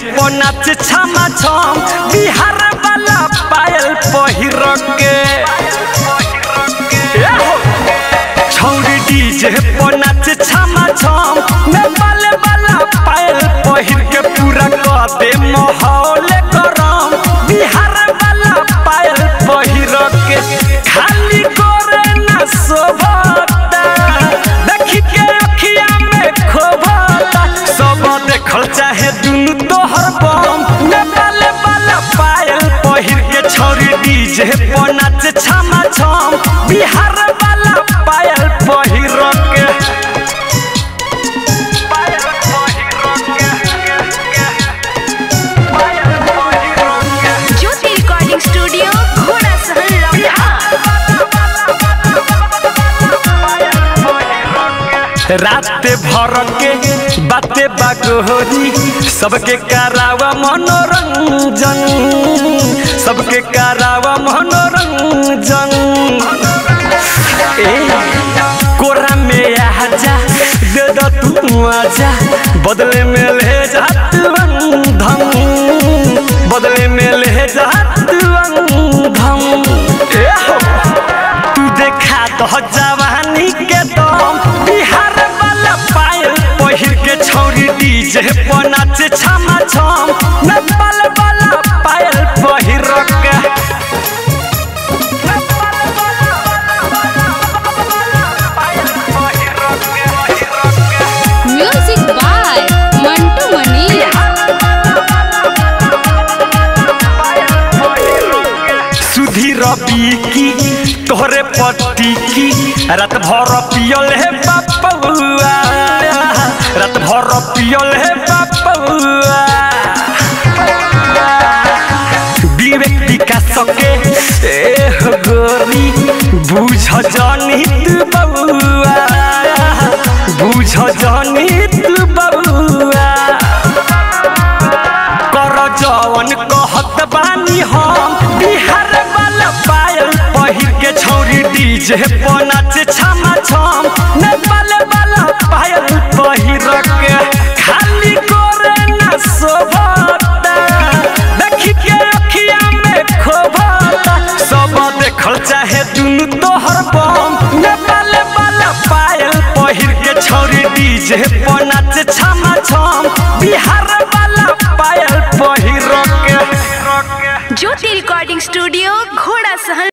पर नाच छमा छम बिहार वाला पायल पहिर के ए हो। छौरी डीजे पर नाच छमा छम नेपाल वाला पायल पहिर के पूरा कर दे माहौल गरम बिहार वाला पायल पहिर के खाली करे ना शोभता देखी के अखिया में खोभता सब देखल चाहे दुनु तोहर बम नेपाल वाला पायल पहिर के छौरी डीजे पर नाच छमा छम बिहार वाला पायल पहिर के पायल पहिर के ज्योति रिकॉर्डिंग स्टूडियो घोड़ा सहन लम्हा रात भर के बाते बागोरी सबके करावा मनोरंजन सबके करावा मनोरंजन ए कोरा में आजा दे दो तू आजा बदले में ले जा तू अंधम बदले में ले जा तू अंधम ए हो तू देखा तो जवानी के दम बिहार वाला पायल पहिर के छौरी डीजे पर नाचे छमा छम नेपाल वाला पायल पहिर के म्यूजिक बाय मंटू मनी सुधी रबी की तोहरे पट्टी की रात भर पियल है बापुआ रात भर पियल है बापुआ विवेक विकास के ए हो गोरी बुझ जानी तू बउआ बुझ जानी तू बउआ कर जवन कहत बानी हम बिहार वाला पायल पहिर के छौरी डीजे पर नाच छमा छम नेपाल वाला पायल पहिर के खाली करे ना शोभता देखी के अखिया में खोभता सब देखल चाहे दुनु तोहर बम नेपाल वाला पायल पहिर के छौरी डीजे पर नाच छमा छम बिहार वाला पायल पहिर के ज्योति रिकॉर्डिंग स्टूडियो घोड़ा सहन